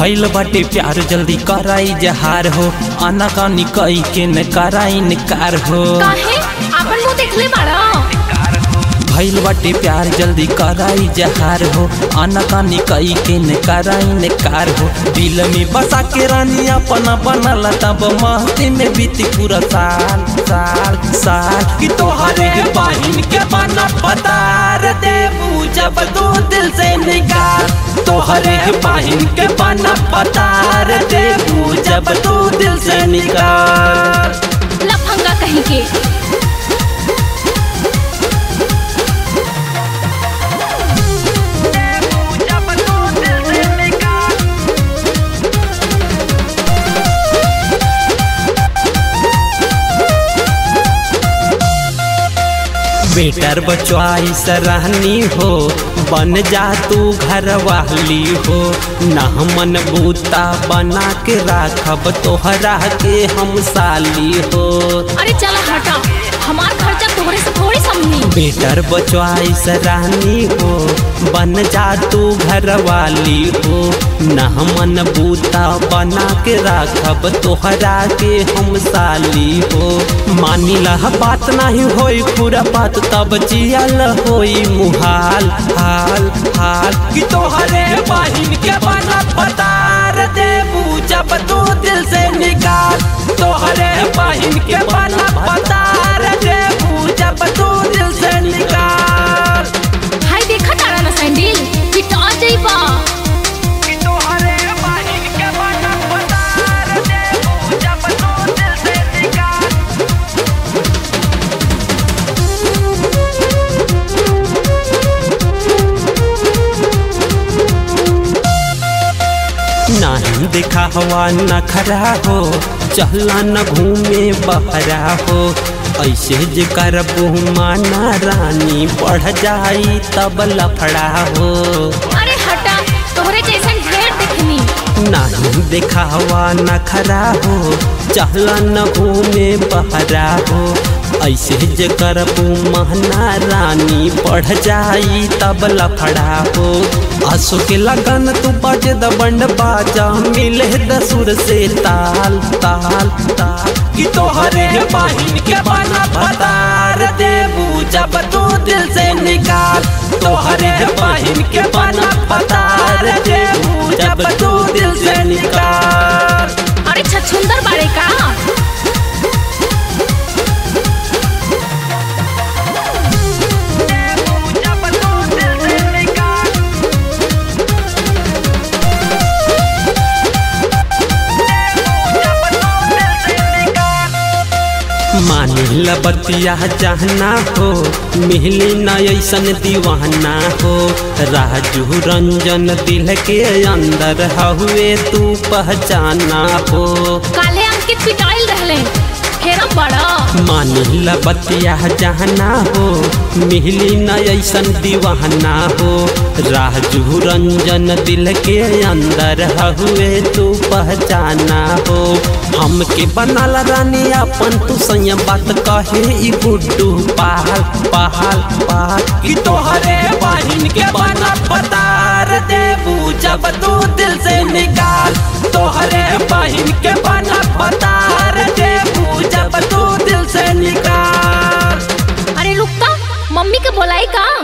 भइल बाटे प्यार जल्दी कराई जहार हो आना कानी कई के न कराई निकार हो काहे आपन मुंह देखले बाड़ा भइल बाटे प्यार जल्दी कराई जहार हो आना कानी कई के न कराई निकार हो दिल में बसा के रानी अपना बनल तब महती में बीती पूरा साल साल साल कि तोहरे बहिन के बना पतार देबू जब तू दिल से निकाल तोहरे बहिन के बना पतार देबू जब तू दिल से निकाल लफंगा कहीं के बेटर बचवाई सराहनी हो बन जा तू घर वाली हो ना मन बूता बना के राखब तोहरा के हम साली हो अरे चला हटा हमार खर्चा तोहरे से थोड़ी समझी बेटर बचवाई सराहनी हो बन जा तू घर वाली हो ना मन बूता बना के राखब तोहरा के हम साली हो मानी लह बात नहीं होई पूरा बात तब जियल होई मुहाल हाल हाल कि तोहरे बहिन के बना पतार देबू जब तू दिल से निकाल तोहरे बहिन के बना पतार देबू जब तू दिल से निकाल हाय देखा तारा ना सैंडल पिटा जइबा तोहरे बहिन के बना पतार देबू जब तू दिल से निकाल नहीं देखा हवा न खरा हो चहला न घूमे बहरा हो ऐसे जे कर माना रानी बढ़ जाई तब लफड़ा हो अरे हटा तोहरे जैसन ढेर देखनी नहीं देखा हवा न खरा हो चहला न घूमे बहरा हो ऐसे जे कर महना रानी बढ़ जाई तब लफड़ा हो आंसू के लगन तू बज दबंड बाजा मिले दसुर से ताल ताल ताल कि तोहरे बहिन के बना पतार देबू जब तू दिल से निकाल तोहरे बहिन के बना पतार देबू जब तू दिल से निकाल अरे छछुंदर बाड़े का मानिल बतिया चाहना हो मिहली न ऐसन दीवाना हो राजू रंजन दिल के अंदर हुए तू पहचाना हो काले अंकित पिटाइल रहले फेरम बड़ा मानिल बतिया चाहना हो मिहली न ऐसन दीवाना हो राजू रंजन दिल के अंदर हुए तू पहचाना हो हमके बनाला रानी अपन तू संयम बात कहे ई गुड्डू पहाल पहाल पहाल कि तोहरे बहिन के बना पतार देबू जब तू दिल से निकाल तोहरे बहिन के बना पतार देबू जब तू दिल से निकाल अरे रुकता मम्मी के बोलाई का